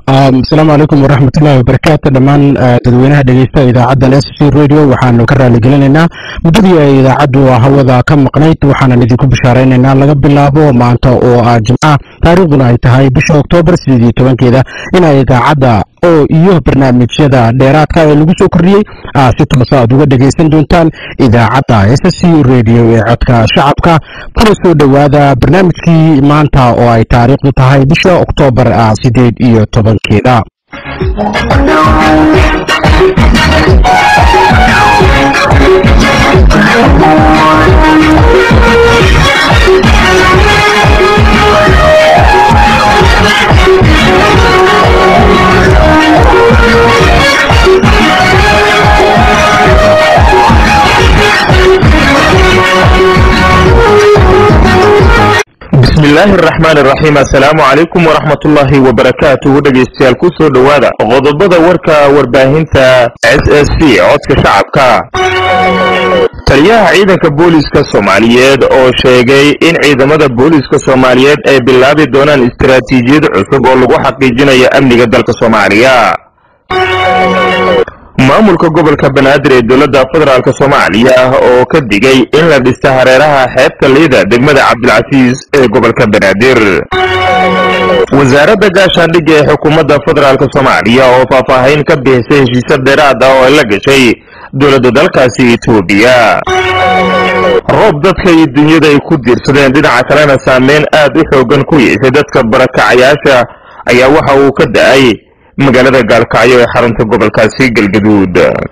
asalaamu calaykum waraxmatullahi wabarakaatu dhammaan dadweynaha dhegeysta idaacaddan s c radio waxaanu ka raaligelinaynaa muddadii ay idaacaddu hawada ka maqnayd waxaanan idinku bishaaraynaynaa laga bilaabo maanta oo ah jimca taariikhduna ay tahay bisha oktoobar sideed iyo tobankeeda inay idaacadda oo iyo barnaamijyada dheeraadka ee lagu soo kordhiyey aa si toosa aad uga dhegaysan doontaan idaacadda s c radio ee codka shacabka kuna soo dhowaada barnaamijkii maanta oo ay taariikhdu tahay bisha oktoobar sideed iyo tobankeeda bismillaahi araxmaan iraxiim assalaamu calaykum waraxmatullaahi wabarakaatuhu dhegaystayaal ku soo dhowaada qodobada warka warbaahinta s s c codka shacabka taliyaha ciidanka booliska soomaaliyeed oo sheegay in ciidamada booliska soomaaliyeed ay bilaabi doonaan istaraatiijiyad cusub oo lagu xaqiijinayo amniga dalka soomaaliya maamulka gobolka banaadir ee dowladda federaalk soomaaliya oo ka digay in la dhista hareeraha xeebta liida degmada cabdilcasiis ee gobolka banaadir wasaaradda gaashaandhigga ee xukuumadda federaalk soomaaliya oo faahfaahin ka bixisay heshiisya dheeraad ah oo ay la gashay dowladda dalkaasi etoobiya roob dadka iyo dunyada ay ku diirsadeen dhinaca kalena saameyn aad u xoogan ku yeeshay dadka barakacayaasha ayaa waxa uu ka da-ay magaalada gaalkacyo ee xarunta gobolkaasi galgaduud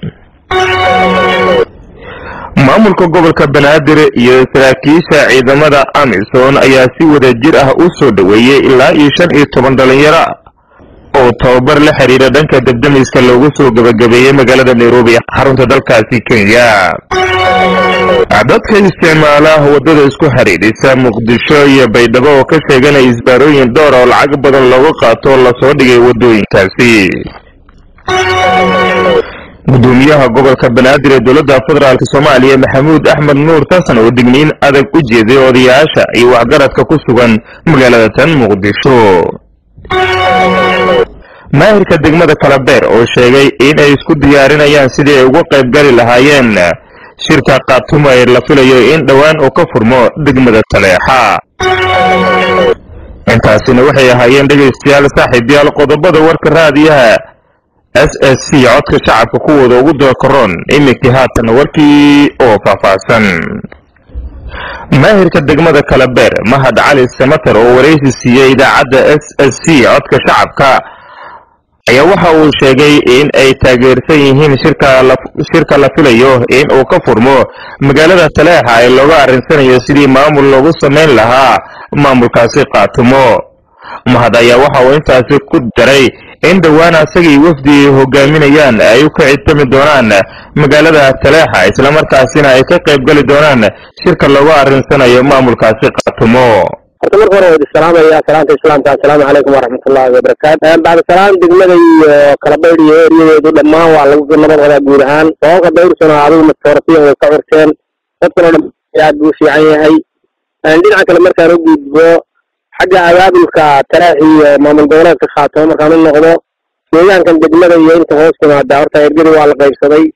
maamulka gobolka banaadir iyo saraakiisha ciidamada amisom ayaa si wada jir ah u soo dhoweeyey ilaa iyo shan iyo toban dhalinyaro oo tababar la xiriira dhanka debdemiska loogu soo gebagabeeyey magaalada nairobi xarunta dalkaasi kenya dadka isticmaala waddada isku xidhiidhisa muqdisho iyo baydhabo oo ka sheeganaya isbaarooyin dhowr oo lacag badan looga qaato lasoo dhigay waddooyinkaasi gudoomiyaha gobolka banaadir ee dowladda federaalk soomaaliya maxamuud axmed nuur tasan oo digniin adag u jeeday odayaasha iyo waxgaradka ku sugan magaalada tan muqdisho maahirka degmada kalabeer oo sheegay in ay isku diyaarinayaan sidii ay uga qayb gali lahaayeen shirka kaatumo ee la filayo in dhowaan uu ka furmo degmada taleexa intaasina waxay ahaayeen dhegaystayaal saaxiibyaal qodobada warka raadiyaha s s c codka shacabka kuwooda ugu doorkaroon iminkii haatan warkii oo faahfaahsan maahirka degmada kalabeer mahad cali samater oo waraysi siiyey idaacadda s s c codka shacabka ayaa waxa uu sheegay in ay taageersan yihiin shirka la filayo in uu ka furmo magaalada taleexa ee looga arrinsanayo sidii maamul loogu samayn lahaa maamulkaasi qaatumo mahad ayaa waxa uu intaasi ku daray in dhowaan asagii wafdi hogaaminayaan ay u ka cidtami doonaan magaalada taleexa islamarkaasina ay ka qayb gali doonaan shirka looga arrinsanayo maamulkaasi qaatumo horta marka hore wadi salaamaya salaanta islaamka assalaamu calaykum waraxmatullahi wabarakaatu bacdasalaam degmada iyo kalabaydh iyo eryadeedu dhammaan waa lagu nabad wadaa guud ahaan sababka dawrsano adigu mastoorasiyan way ka curteen dadkan oo dhan aad buu fiican yahay dhinaca kale markaan u gudbo xagga abaabulka talaax iyo maamul goboleedka khaatamo markaan u noqdo deegaankan degmada iyo inta hoos timaada horta ergadi waa la qaybsaday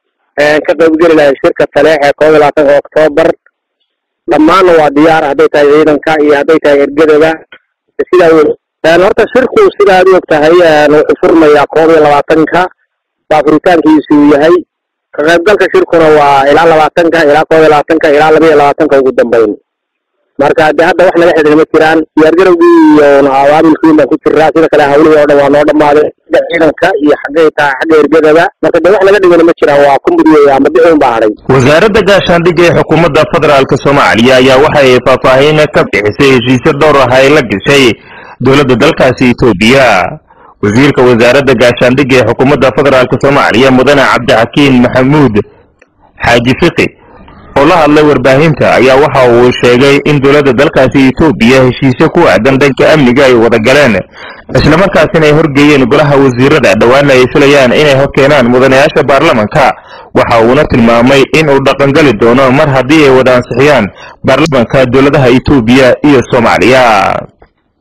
ka qaybgeli lahay shirka taleex ee koob iyo labaatanka oktoobar dhammaanna waa diyaar hadday tahay ciidanka iyo hadday tahay ergadaba sidaa wey horta shirku sida aad u og tahay wuxuu furmayaa koob iyo labaatanka baa furitaankiisu yahay ka qaybgalka shirkuna waa ilaa labaatanka ilaa koob iyo labaatanka ilaa laba iyo labaatanka ugu dambeyn marka de hadda wax naga xidhin ma jiraan diyaargarowgii iyo abaabulkii baan ku jiraa sida kale hawlihii oo dhan waa noo dhammaaday xagga ciidanka iyo xaggay tahay xagga ergadaba marka de wax naga dhigana ma jiraan waa kumudiyey ama bixi un baa hadhay wasaaradda gaashaandhigga ee xukuumadda federaalk soomaaliya ayaa waxay faahfaahin ka bixisay heshiisyo dhowr ah ay la gashay dowladda dalkaasi etoobiya wasiirka wasaaradda gaashaandhigga ee xukuumadda federaalk soomaaliya mudane cabdixakiin maxamuud xaaji fiqi oo la hadlay warbaahinta ayaa waxa uu sheegay in dowladda dalkaasi etoobiya heshiisyo ku aadan dhanka amniga ay wada galeen islamarkaasina ay horgeeyeen golaha wasiirada dhowaana ay filayaan inay horkeenaan mudanayaasha baarlamanka waxa uuna tilmaamay in uu dhaqangali doono mar haddii ay wada ansixiyaan baarlamanka dowladaha etoobiya iyo soomaaliya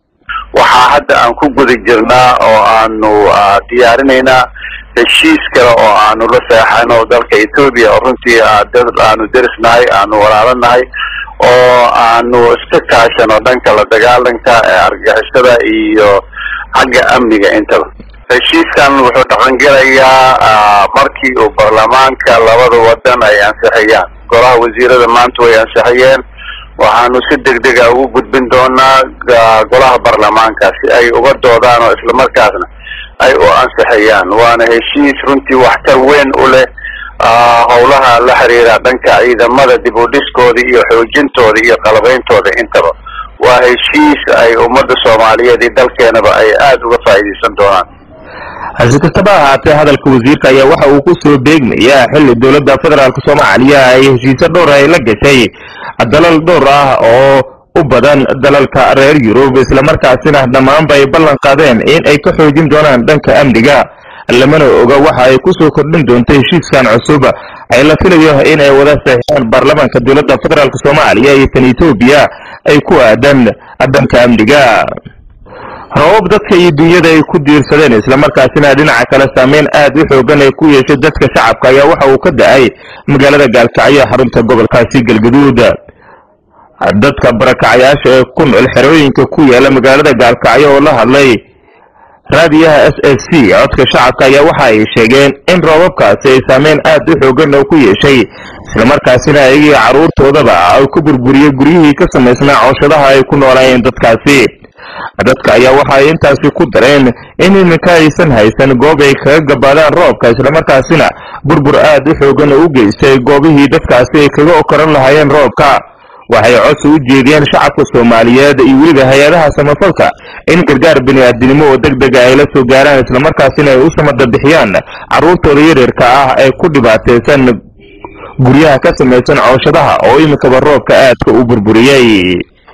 waxaa hadda aan ku guda jirnaa oo aanu diyaarinaynaa heshiis kale oo aanu la seexano dalka etoobiya oo runtii aanu derisnahay aanu walaalanahay oo aanu iska kaashano dhanka la dagaalanka ee argagixisada iyo xagga amniga intaba heshiiskan wuxuu dhaqangelayaa markii uu baarlamaanka labada wadan ay ansixiyaan golaha wasiirada maanta way ansixiyeen waxaanu si degdega ugu gudbin doonaa golaha baarlamaanka si ay uga doodaan oo islamarkaasna ay u ansixiyaan waana heshiis runtii waxtar weyn u leh howlaha la xiriira dhanka ciidamada dib u dhiskooda iyo xoojintooda iyo qalabeyntooda intaba waa heshiis ay ummadda soomaaliyeed iyo dalkeenaba ay aada uga faa'iidaysan doonaan hase kastaba ahaatee hadalka wasiirka ayaa waxa uu ku soo beegmayaa xilli dowladda federaalk soomaaliya ay heshiisyo dhowr ay la gashay dalal dhowr ah oo u badan dalalka reer yurub islamarkaasina dhammaanba ay ballan qaadeen in ay ka xoojin doonaan dhanka amniga lamana oga waxa ay ku soo kordhin doonto heshiiskan cusub ay la filayo in ay wada saxiixaan baarlamaanka dowladda federaalk soomaaliya iyo tan etoobiya ay ku aadan dhanka amniga rabab dadka iyo dunyada ay ku diirsadeen islamarkaasina dhinaca kale saameyn aad u xoogan ay ku yeeshay dadka shacabka ayaa waxa uu ka da-ay magaalada gaalkacyo xarunta gobolkaasi galgaduud dadka barakacayaasha ee ku nool xerooyinka ku yaala magaalada gaalkacyo oo la hadlay raadiyaha s s c codka shacabka ayaa waxa ay sheegeen in roobabkaasi ay saameyn aad u xoogan oo ku yeeshay islamarkaasina ayagii carruurtoodaba ay ku burburiyey guryihii ka samaysnaa cooshadaha ay ku noolaayeen dadkaasi dadka ayaa waxa ay intaasi ku dareen in iminka aysan haysan goob ay kaga gabaadaan roobka islamarkaasina burbur aad u xoogan oo u geystay goobihii dadkaasi ay kaga okoran lahaayeen roobka waxay codsi u jeediyeen shacabka soomaaliyeed iyo weliba hay-adaha samafalka in gargaar bini-aadinimo oo deg dega ay la soo gaaraan islamarkaasina ay u samada bixiyaan carruurtooda yaryarka ah ee ku dhibaataysan guryaha ka samaysan cooshadaha oo iminkaba roobka aadka u burburiyey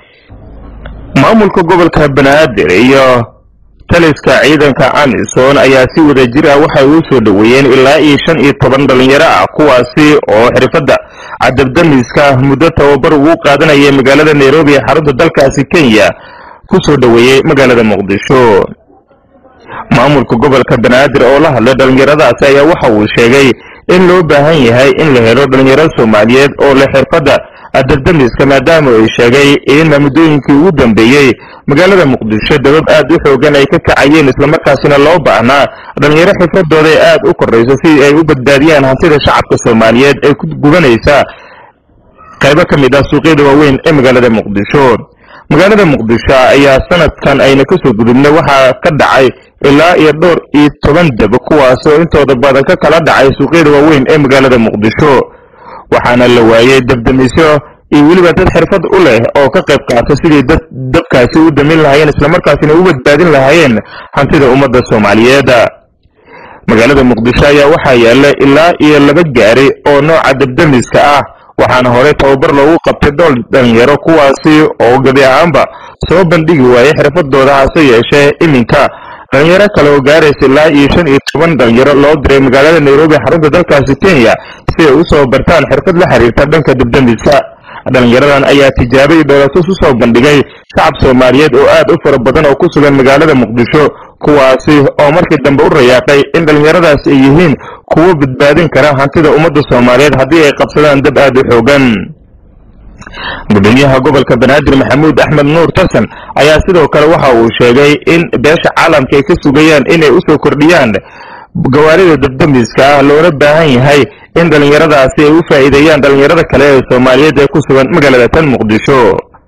maamulka gobolka banaadir iyo taliska ciidanka amisom ayaa si wada jir ah waxay u soo dhoweeyeen ilaa iyo shan iyo toban dhalinyaro ah kuwaasi oo xirfadda cadabdamiska muddo tababar ugu qaadanaya magaalada nairobi ee xarunta dalkaasi kenya ku soo dhoweeyey magaalada muqdisho maamulka gobolka banaadir oo la hadlay dhalinyaradaasi ayaa waxa uu sheegay in loo baahan yahay in la helo dhalinyaro soomaaliyeed oo leh xirfadda adabdamiska maadaama ay sheegay in muddooyinkii ugu dambeeyey magaalada muqdisho dabab aad u xoogan ay ka kacayeen islamarkaasina loo baahnaa dhalinyaro xifradooda ee aad u korayso si ay u badbaadiyaan hantida shacabka soomaaliyeed ee ku gubanaysa qaybo ka mid ah suuqyada waaweyn ee magaalada muqdisho magaalada muqdisho ayaa sanadkan ayna kasoo gudubnay waxaa ka dhacay ilaa iyo dhowr iyo toban dab kuwaasoo intooda badan ka kala dhacay suuqyada waaweyn ee magaalada muqdisho waxaana la waayey dabdamisyo iyo weliba dad xirfad u leh oo ka qayb qaata sidii dad dabkaasi u damin lahaayeen islamarkaasina u badbaadin lahaayeen hantida ummadda soomaaliyeed magaalada muqdisho ayaa waxaa yaalla ilaa iyo laba gaari oo nooca dabdamiska ah waxaana horey tababar loogu qabtay dhool dhalinyaro kuwaasi oo gebi ahaanba soo bandhigi waayey xirfadooda hase yeeshee iminka dhalinyaro kale oo gaaraysa ilaa iyo shan iyo toban dhalinyaro loo diray magaalada nairobi xarunta dalkaasi kenya si ay usoo bartaan xirfad la xiriirta dhanka dabdamiska dhalinyaradan ayaa tijaabay dhoolatus usoo bandhigay shacab soomaaliyeed oo aad u fara badan oo ku sugan magaalada muqdisho kuwaasi oo markii dambe u rayaaqay in dhalinyaradaas ay yihiin kuwo badbaadin kara hantida ummadda soomaaliyeed haddii ay qabsadaan dab aad u xoogan gudoomiyaha gobolka banaadir maxamuud axmed nuur tarsan ayaa sidoo kale waxa uu sheegay in beesha caalamka ay ka sugayaan inay usoo kordhiyaan gawaarida dabdamiska ah loona baahan yahay in dhalinyaradaasi ay u faa'iideeyaan dhalinyarada kale ee soomaaliyeed ee ku sugan magaalada tan muqdisho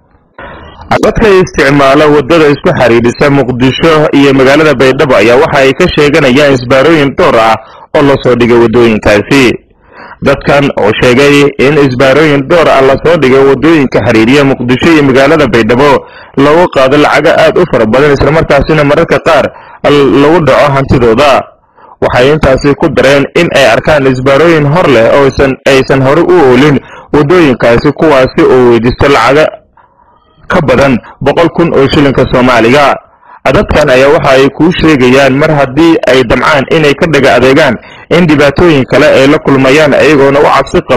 dadka isticmaala wadada isku xiriirisa muqdisho iyo magaalada baydhabo ayaa waxa ay ka sheeganayaan isbaarooyin dhowr ah oo lasoo dhigay waddooyinkaasi dadkan oo sheegay in isbaarooyin dhowr ah lasoo dhigay waddooyinka xiriiriya muqdisho iyo magaalada baydhabo loogu qaado lacago aad u fara badan islamarkaasina mararka qaar lagu dhaco hantidooda waxay intaasi ku dareen in ay arkaan isbaarooyin hor leh oo aysan hore u oolin waddooyinkaasi kuwaasi oo weydiisto lacago ka badan boqol kun oo shilinka soomaaliga dadkan ayaa waxa ay kuu sheegayaan mar haddii ay damcaan inay ka dhaga adeegaan in dhibaatooyin kale ay la kulmayaan iyagoona u cabsi qabo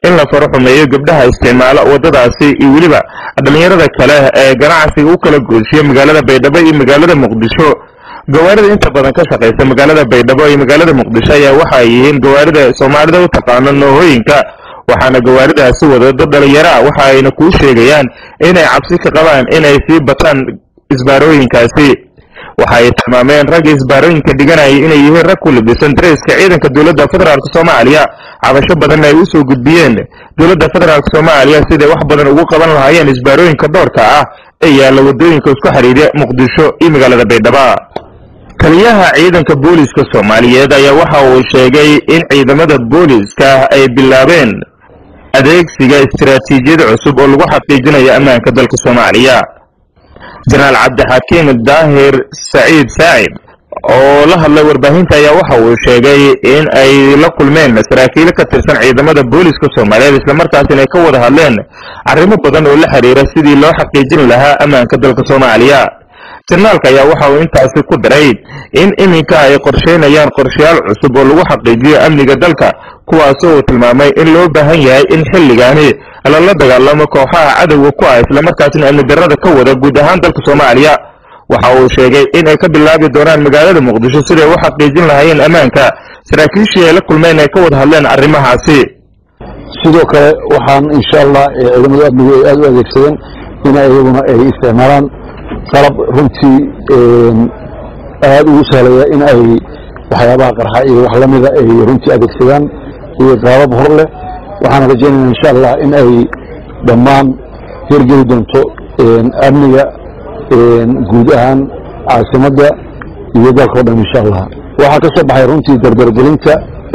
in la faro xumeeyo gabdhaha isticmaala waddadaasi iyo weliba dhallinyarada kale ee ganacsiga u kala goosiya magaalada baydhabo iyo magaalada muqdisho gawaarida inta badan ka shaqaysa magaalada baydhabo iyo magaalada muqdisho ayaa waxa ay yihiin gawaarida soomaalida u taqaano noohooyinka waxaana gawaaridaasi wada dad dhalinyaro ah waxa ayna kuu sheegayaan inay cabsi ka qabaan inay sii bataan isbaarooyinkaasi waxa ay tilmaameen ragga isbaarooyinka dhiganaya inay yihiin rag ku libisan dareeska ciidanka dowladda federaalk soomaaliya cabasho badanna ay usoo gudbiyeen dowladda federaalk soomaaliya siday wax badan ugu qaban lahaayeen isbaarooyinka doorka ah ee yaalla waddooyinka isku xidhiidha muqdisho iyo magaalada baydhaba taliyaha ciidanka booliska soomaaliyeed ayaa waxa uu sheegay in ciidamada booliska ay bilaabeen adeegsiga istiraatiijiyad cusub oo lagu xaqiijinayo ammaanka dalka soomaaliya jenaraal cabdixakiim daahir saciid saacid oo la hadlay warbaahinta ayaa waxa uu sheegay in ay la kulmeen saraakiilo ka tirsan ciidamada booliska soomaaliyeed islamarkaasina ay ka wada hadleen arrimo badan oo la xiriira sidii loo xaqiijin lahaa ammaanka dalka soomaaliya jenaraalka ayaa waxa uu intaasi ku daray in iminka ay qorsheynayaan qorshayaal cusub oo lagu xaqiijiyo amniga dalka kuwaasoo uu tilmaamay in loo baahan yahay in xilligaani lala dagaalamo kooxaha cadowga ku ah islamarkaasina amni darrada ka wada guud ahaan dalka soomaaliya waxa uu sheegay in ay ka bilaabi doonaan magaalada muqdisho siday u xaqiijin lahaayeen ammaanka saraakiishii ay la kulmeen ay ka wada hadleen arrimahaasi sidoo kale waxaan insha allah ciidamada amnigu ay aada u adeegsadeen in iyaguna ay isticmaalaan qalab runtii aada ugu sahlaya in ay waxyaabaha qarxa iyo wax lamida ay runtii adeegsadaan iyo qaabab hor leh waxaan rajaynayna insha allah in ay dhammaan hirgeli doonto amniga guud ahaan caasimadda iyo dalka o dhan insha allah waxaa ka soo baxay runtii dardargelinta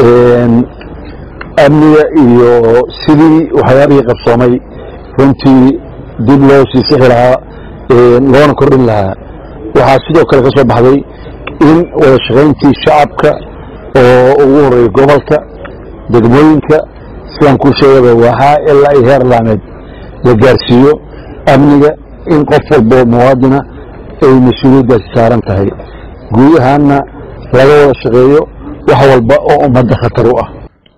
amniga iyo sidii waxyaabihii qabsoomay runtii dib loo sii sixi lahaa loona kordhin lahaa waxaa sidoo kale ka soo baxday in wada shaqayntii shacabka oo ugu horeeya gobolka degmooyinka sidaan kuu sheegaba waxaa ilaa iyo heer laameed la gaarsiiyo amniga in qof walbo muwaadina ay mas-uuliyaddaasi saaran tahay guud ahaanna laga wada shaqeeyo wax walba oo ummadda khatar u ah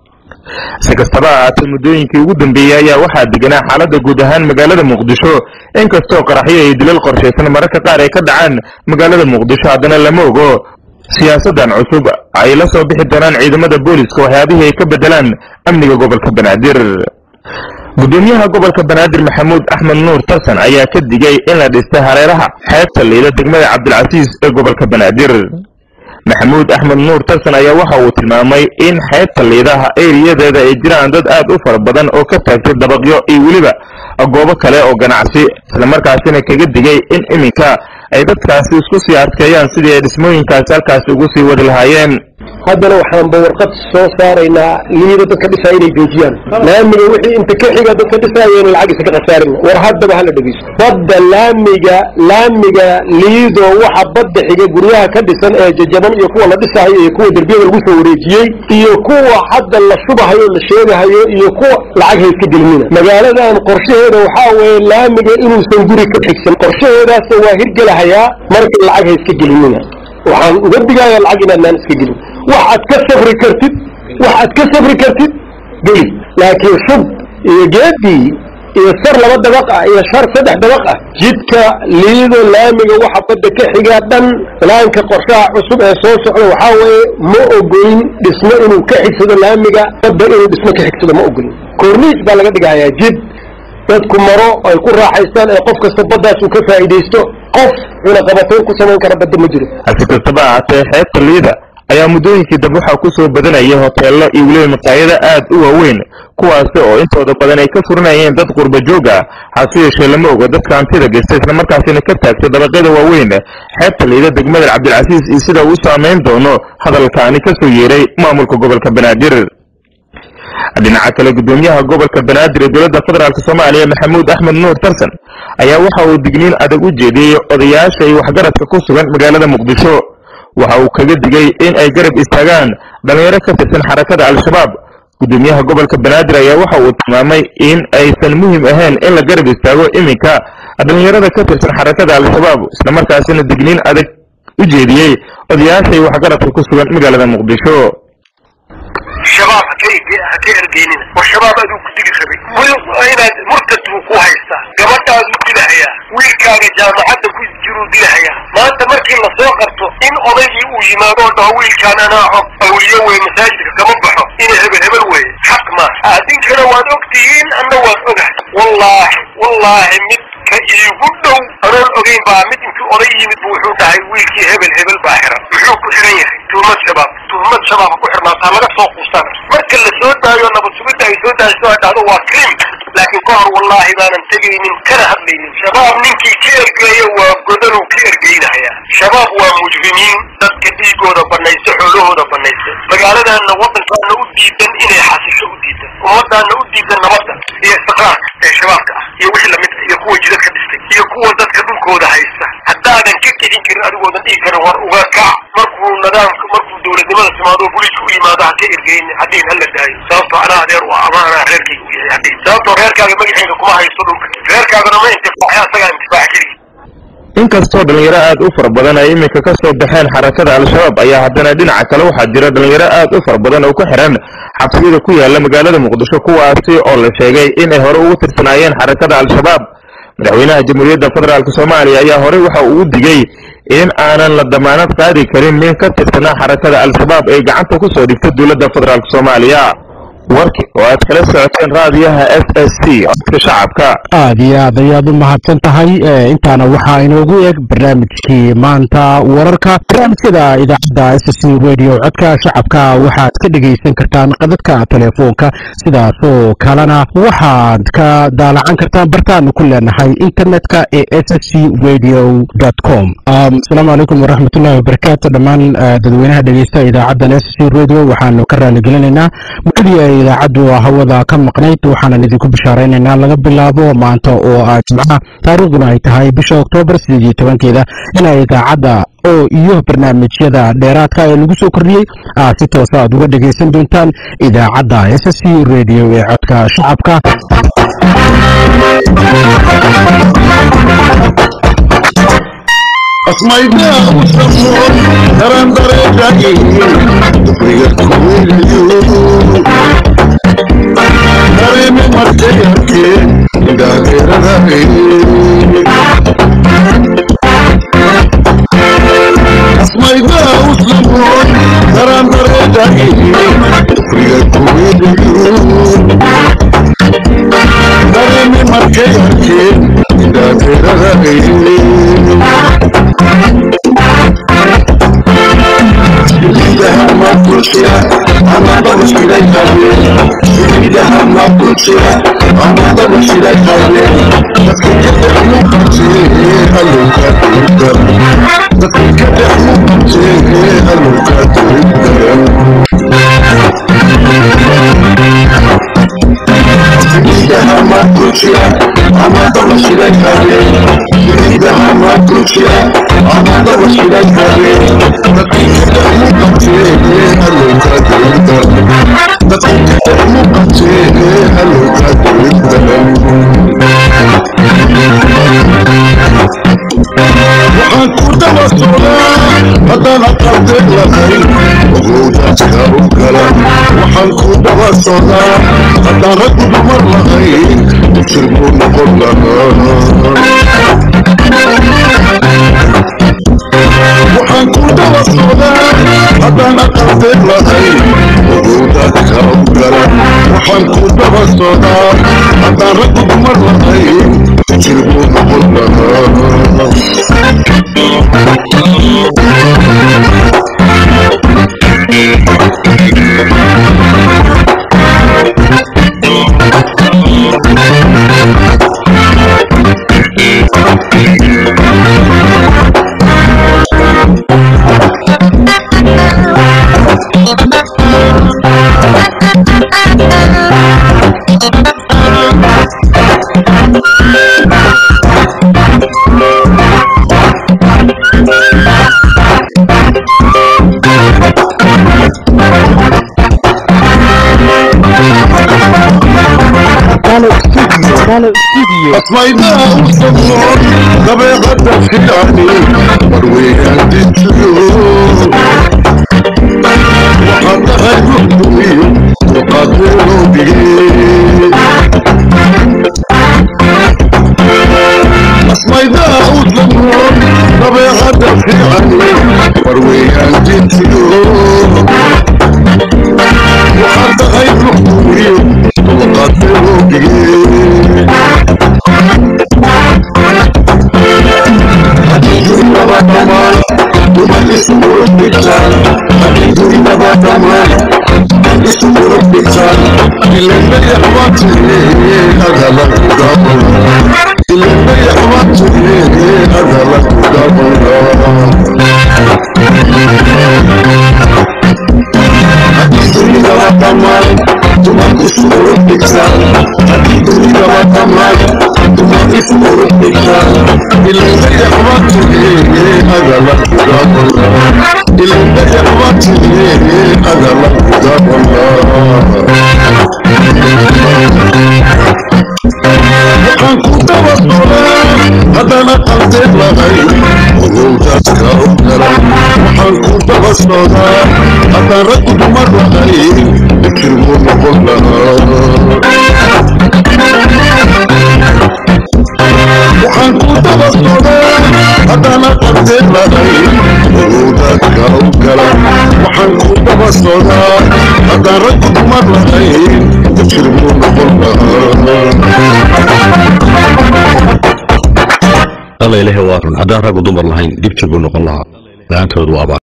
si kastaba ahaatee muddooyinkii ugu dambeeyey ayaa waxaa deganaa xaaladda guud ahaan magaalada muqdisho inkastoo qaraxyo iyo dilal qorshaysan mararka qaar ay ka dhacaan magaalada muqdisho haddana lama ogo siyaasaddan cusub ay la soo bixi doonaan ciidamada booliska waxyaabihii ay ka beddelaan amniga gobolka banaadir gudoomiyaha gobolka banaadir maxamuud axmed nuur tarsan ayaa ka digay in la dhistay hareeraha xeebta liida degmada cabdilcasiis ee gobolka banaadir maxamuud axmed nuur tarsan ayaa waxa uu tilmaamay in xeebta liidaha eriyadeeda ay jiraan dad aad u fara badan oo ka taagtay dabaqyo iyo weliba goobo kale oo ganacsi islamarkaasina kaga digay in iminka ay dadkaasi isku sii adkeeyaan sidii ay dhismooyinkaasi halkaasi ugu sii wadi lahaayeen haddana waxaanba warqad soo saaraynaa liida dadka dhisaya inay joojiyaan laamiga wixii inta ka xiga dadka dhisaya in lacag iska khasaarin war haddaba hala dhegeysto badda laamiga laamiga liido waxa badda xiga guryaha ka dhisan ee jajaban iyo kuwa la dhisahayo iyo kuwa derbiyada lagu soo wareejiyey iyo kuwa hadda la shubahayo la sheegahayo iyo kuwa lacag ha iska gelinina magaaladan qorshaheeda waxaa weeye laamiga inuusan guri ka xigsan qorshaheedaasna waa hirgelahayaa marka lacag ha iska gelinina waxaan uga digayaa lacag inaadnaan iska gelin wax aad ka safri kartid wax aad ka safri kartid geli laakiin shub iyo geedii iyo sar laba dabaq ah iyo shar saddex dabaq ah jidka liido laamiga waxa badda ka xiga dhan laanka qorshaha cusub ee soo socda waxaa weeye ma ogolin dhismo inuu ka xigsado laamiga badda inuu dhismo ka xigsado ma ogolin korniis baa laga dhigayaa jid dadku maro ay ku raaxaystaan ee qof kasta baddaas uu ka faa'iidaysto qof cunaqabatayn ku samayn kara badda ma jiro hase kastaba ahaatee xeebta liida ayaa muddooyinkii dambe waxaa ku soo badanaya hoteello iyo weliba maqaayado aad u waaweyn kuwaasi oo intooda badan ay ka furinayeen dad qurba joog ah hase yeeshee lama oga dadka hantida geysta islamarkaasina ka taagtay dabaqyada waaweyn xeebta liida degmada cabdilcasiis iyo sida uu saameyn doono hadalkaani ka soo yeeray maamulka gobolka banaadir dhinaca kale gudoomiyaha gobolka banaadir ee dowladda federaalk soomaaliya maxamuud axmed nuur tarsan ayaa waxa uu digniin adag u jeediyey odayaasha iyo waxgaradka ku sugan magaalada muqdisho waxa uu kaga digay in ay garab istaagaan dhallinyaro ka tirsan xarakada al-shabaab gudoomiyaha gobolka banaadir ayaa waxa uu tilmaamay in aysan muhim ahayn in la garab istaago iminka dhallinyarada ka tirsan xarakada al-shabaab islamarkaasina digniin adag u jeediyey odayaasha iyo waxgaradka ku sugan magaalada muqdisho shabaab ha ka ergeynina war shabaab aduu ku digi rabay inaad murtad buu ku haystaa gabadhaadu dilahayaa wiilkaaga jaamacadda ku jiruu dilahayaa maanta markii lasoo qabto in odaygii uu yimaado oo dhaho wiilkaan anaa og awliyo wey masaajidka kama baxo ina hebel hebel weye xaq maaha adinkana waad og tihiin anna waad ogahay wallaahi wallaahi mid ka iigu dhow anoon ogeyn baa mid intuu oday yimid bu wuxuu dhahay wiilkii hebel hebel baa xiran muxuu ku xiran yahay tuhmad shabaab tuhmad shabaab ku xirnaataa laga soo quusana marka la soo daayo nabad sugidda ay soo daayso ay dhahdo waa krim laakiin ka hor wallaahi baanan tegaynin kana hadlaynin shabaab ninkii ka ergeeya waa godanuu ka ergeynaya shabaab waa mujrimiin dadka dhiigooda banaysa xoolahooda banaysa magaaladaana waddankaana u diidan inay xasisho u diidan ummadaana u diidan nabadda iyo istiqraarka ee shabaabka ah iyo wixii lamid ah iyo kuwa jidad ka dhistay iyo kuwa dadka dhulkooda haysta haddaadan ka kicin karin adigoodan dhihi karin war uga kac markuu nidaamka markuu dowladnimada timaado booliisku u yimaado ha ka ergeyni hadhiin hala daayo sababtoo anaa adeer u ah ama anaa reerkayga u yahay hadhiin sababtoo reerkaaga magaceeda kuma haysto dhulka reerkaagana ma intifaaxay asagaa intifaax keligi inkastoo dhalinyaro aad u fara badan ay iminka ka soo baxeen xarakada al-shabaab ayaa haddana dhinaca kale waxaa jira dhalinyaro aad u fara badan oo ku xiran xabsiyada ku yaala magaalada muqdisho kuwaasi oo la sheegay inay hore ugu tirsanaayeen xarakada al-shabaab madaxweynaha jamhuuriyadda federaalk soomaaliya ayaa horey waxa uu digay in aanan la damaanad qaadi karin nin ka tirsanaa xarakada al-shabaab ee gacanta ku soo dhigta dowladda federaalk soomaaliya warki oo aad kala socoteen raadiyaha s s c codka shacabka aad iyo aad ayaad u mahadsan tahay intaana waxaa inoogu eeg barnaamijkii maanta wararka barnaamijyada idaacadda s c radio codka shacabka waxaad ka dhegaysan kartaan qadadka telefoonka sidaasoo kalena waxaad ka daalacan kartaan bartaanu ku leenahay internetka ee s c radio com asalaamu calaykum waraxmatullahi wabarakaatu dhammaan dadweynaha dhegeysta idaacaddan s c radio waxaanu ka raaligelinaynaa muddadii ay idaacaddu hawada ka maqnayd waxaanan idinku bishaaraynaynaa laga bilaabo maanta oo ah jimcaha taariikhduna ay tahay bisha oktoobar sideed iyo tobankeeda inay idaacadda oo iyo barnaamijyada dheeraadka ee lagu soo kordhiyey aad si toosa aad uga dhegaysan doontaan idaacadda s c radio ee codka shacabka asmaydaa u samoon daran dareedhaagin dufriga kuweynayo dareeme markay arkeen indhaageeradae asmaydaa u samoon daran dareedhaagin dufriga kuweynayo dareeme markay arkeen indhaageeradae waxaan ku daba socdaa haddaan aqaldeed lahayn ogowdaadka u gala waxaan ku daba socdaa haddaan raggu dumar lahayn jir buu noqon lahaa waxaan ku daba socdaa haddaan aqaldeed lahayn ogowdaadka u gala waxaan ku daba socdaa haddaan raggu dumar lahayn jir buu noqon lahaa asmaydaa u samoon dabeeqada fiicani marweeyaan dintiyo waxaan dhahay ruxdumiyo dhigtaan hadigrinaba dhammaan isugula dhigtaan ilanbayaxbatee hadala kudabula ilanbayaxbatee hadala kudabula hadigrinaba dhammaan duman isugula dhigtaan hadigrinaba dhammaan duman isugula dhigtaan ilanbayaxbatee hadala kudabula ilanbayaxbatee hadala kudabula waxaan ku daba socdaa haddana qaldeed lahay ogowdaadka u garan waxaan ku daba socdaa haddaan raggu dumar lahay fikir buu noqon lahaa waxaan ku daba socdaa haddana qaldeed lahay ogowdaadka u garan waxaan ku daba socdaa haddaan raggu dumar lahay fikir buu noqon lahaa alla ilahi waa run haddaan raggu dumar lahayn dib jir buu noqon lahaa la-aantood waa abaan